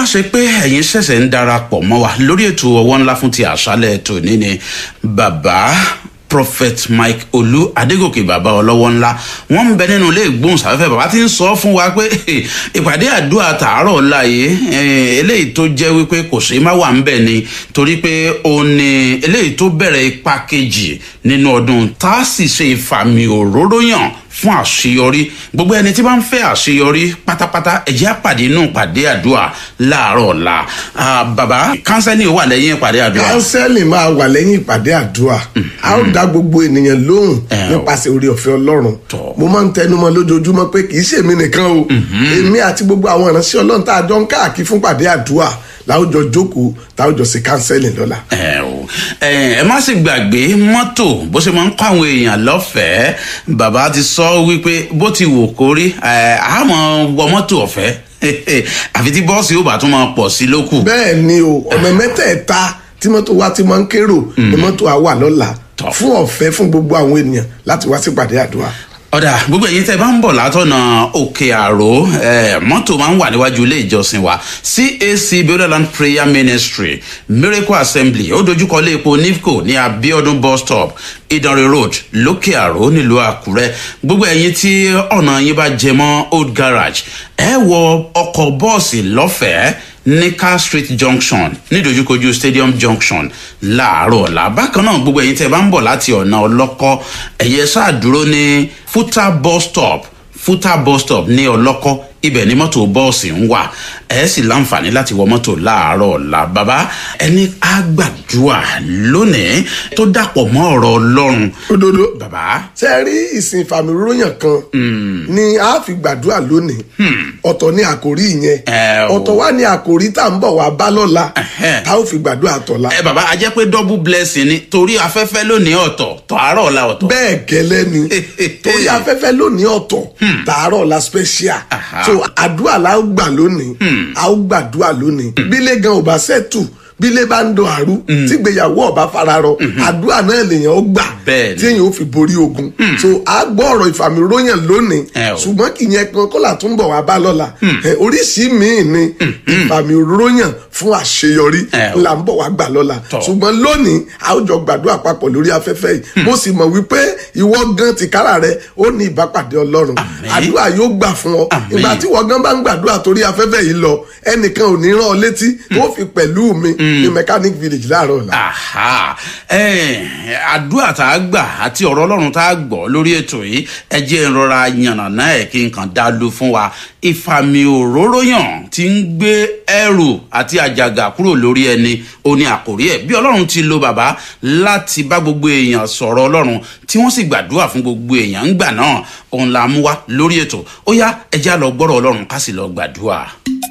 bá ṣe pé ẹ̀yin ṣẹ̀ṣẹ̀ ń darapọ̀ mọ́ wa lórí ètò ọwọ́ ńlá fún ti àṣálẹ̀ tòní ni bàbá prophet mike olú adégòkè bàbá ọlọ́wọ́ ńlá wọ́n ń bẹ nínú ilé ìgbóhùnsáfẹ́fẹ́ bàbá ti ń sọ fún wa pé ìpàdé àdúrà tààrọ̀ ọ̀la yìí eléyìí tó jẹ́ wípé kò sí má wà ń bẹ̀ ni torí pé ó ní eléyìí tó bẹ̀rẹ̀ ipa kejì nínú ọdún tá a sì ṣe ìfàmì òróró yàn fún àṣeyọrí gbogbo ẹni tí bá ń fẹ́ àṣeyọrí pátápátá ẹ̀jẹ̀ àpàdé inú ìpàdé àdúrà láàárọ̀ ọ̀la bàbá kánsẹ́lì wà lẹ́yìn ìpàdé àdúrà. kánsẹ́lì máa wà lẹ́yìn ìpàdé àdúrà a ó dá gbogbo ènìyàn lóhùn nípasẹ̀ orí ọ̀fẹ́ ọlọ́run mo máa ń tẹnumọ́ lójoojúmọ́ pé kì í ṣèmi nìkan o èmi àti gbogbo àwọn ìránṣẹ́ ọlọ́run tá a jọ ń káàkiri fún ìpàdé àdúrà láwùjọ jókòó táwùjọ sí kánsẹ́lì lọ́la. ẹ o ẹ má sì gbàgbé mọ́tò bó ṣe máa ń kọ́ àwọn èèyàn lọ́fẹ̀ẹ́ bàbá ti sọ wípé bó ti wò kórí àmọ́ wọ mọ́tò ọ̀fẹ́ àfi tí bọ́ọ̀sì yóò bá tún máa pọ̀ sí lókù. bẹ́ẹ̀ ni o ọ̀nà mẹ́tẹ̀ẹ̀ta tí mọ́tò wa ti máa ń kérò ni mọ́tò wa wà lọ́la fún ọ̀fẹ́ fún gbogbo àwọn ènìyàn láti wá sí ìpàdé àdúrà ọ̀dà gbogbo ẹ̀yin tẹ́ bá ń bọ̀ látọ̀nà òkè àrò mọ́tò máa ń wà níwájú ilé ìjọsìn wa cac bioland prayer ministry miracle assembly ó dojúkọ ilé epo nifco ní abiodun bus stop ìdánrẹ́ road lókè àrò nílùú àkúrẹ́ gbogbo ẹ̀yin tí ọ̀nà yín bá jẹ mọ́ old garage ẹ wọ ọkọ̀ bọ́ọ̀sì lọ́fẹ̀ẹ́ ní car street junction nídojúkojú stadium junction láàárọ̀ ọ̀la bákan náà gbogbo ẹ̀yin tẹ́ bá ń bọ̀ láti ọ̀nà ọlọ́kọ́ ẹ̀yẹ sáà dúró ní futa bus stop futa bus stop ní ọlọ́kọ́ ibẹ̀ ni mọ́tò bọ́ọ̀sì ń wà ẹ sì láǹfààní láti wọ mọ́tò láàárọ̀ ọ̀la bàbá ẹni àgbàdua lónìí tó dàpọ̀ mọ́ ọ̀rọ̀ ọlọ́run. òdodo bàbá. ṣe rí ìsìn ìfàmìróyàn kan ni a fi gbàdúrà lónìí ọ̀tọ̀ ní àkòrí yẹn ọ̀tọ̀ wá ní àkòrí tá à ń bọ̀ wá bá lọ́la tá ò fi gbàdúrà tọ̀la. ẹ bàbá a jẹ́ pé double blessing ni torí afẹ́fẹ́ lónìí ọ̀tọ̀ tààrọ̀ ọ̀la ọ̀tọ̀. bẹ́ẹ̀ gẹ́lẹ́ ni torí afẹ́fẹ́ lónìí ọ̀tọ̀ tààrọ̀ ọ̀la special so àdúrà la ó gbà lónìí a ó gbàdúrà lónìí bílé gan ò bá ṣètù bílé bá ń do àrú tí gbéyàwó ọba fararọ àdúrà náà lèèyàn ó gbà tí èèyàn ó fi borí ogun so a gbọ́ ọ̀rọ̀ ìfàmìróyàn lónìí ṣùgbọ́n kì í yẹn kan kọ́là tó ń bọ̀ wá bá lọ́la oríṣìí míì ni ìfàmìróyàn fún àṣeyọrí là ń bọ̀ wá gbà lọ́la ṣùgbọ́n lónìí a ó jọ gbàdúrà papọ̀ lórí afẹ́fẹ́ yìí mo sì mọ̀ wípé ìwọ gan tìkára rẹ ó ní ìbápàdé ọlọ́run àdúrà yóò gbà fún ọ ìgbà tí ìwọ gan bá ń gbàdúrà torí afẹ́fẹ́ yìí lọ ẹnìkan ò ní rán ọ létí tó fi pẹ̀lú mi ní mechanic village láàárọ̀ ọ̀la. àdúrà tá a gbà àti ọ̀rọ̀ ọlọ́run tá a gbọ́ lórí ètò yìí ẹ jẹ́ ìrora yànnàná ẹ̀ kí n kàn dá lu fún wa ìfàmì òróró yàn ti ń gbé ẹrù àti àjàgà kúrò lórí ẹni ó ní àkórí ẹ̀ bí ọlọ́run ti lo bàbá láti bá gbogbo èèyàn sọ̀rọ̀ ọlọ́run tí wọ́n sì gbàdúrà fún gbogbo èèyàn ńgbà náà òun là mú wá lórí ètò ó yá ẹ já lọ gbọ́rọ̀ ọlọ́run ká sì lọ gbàdúrà.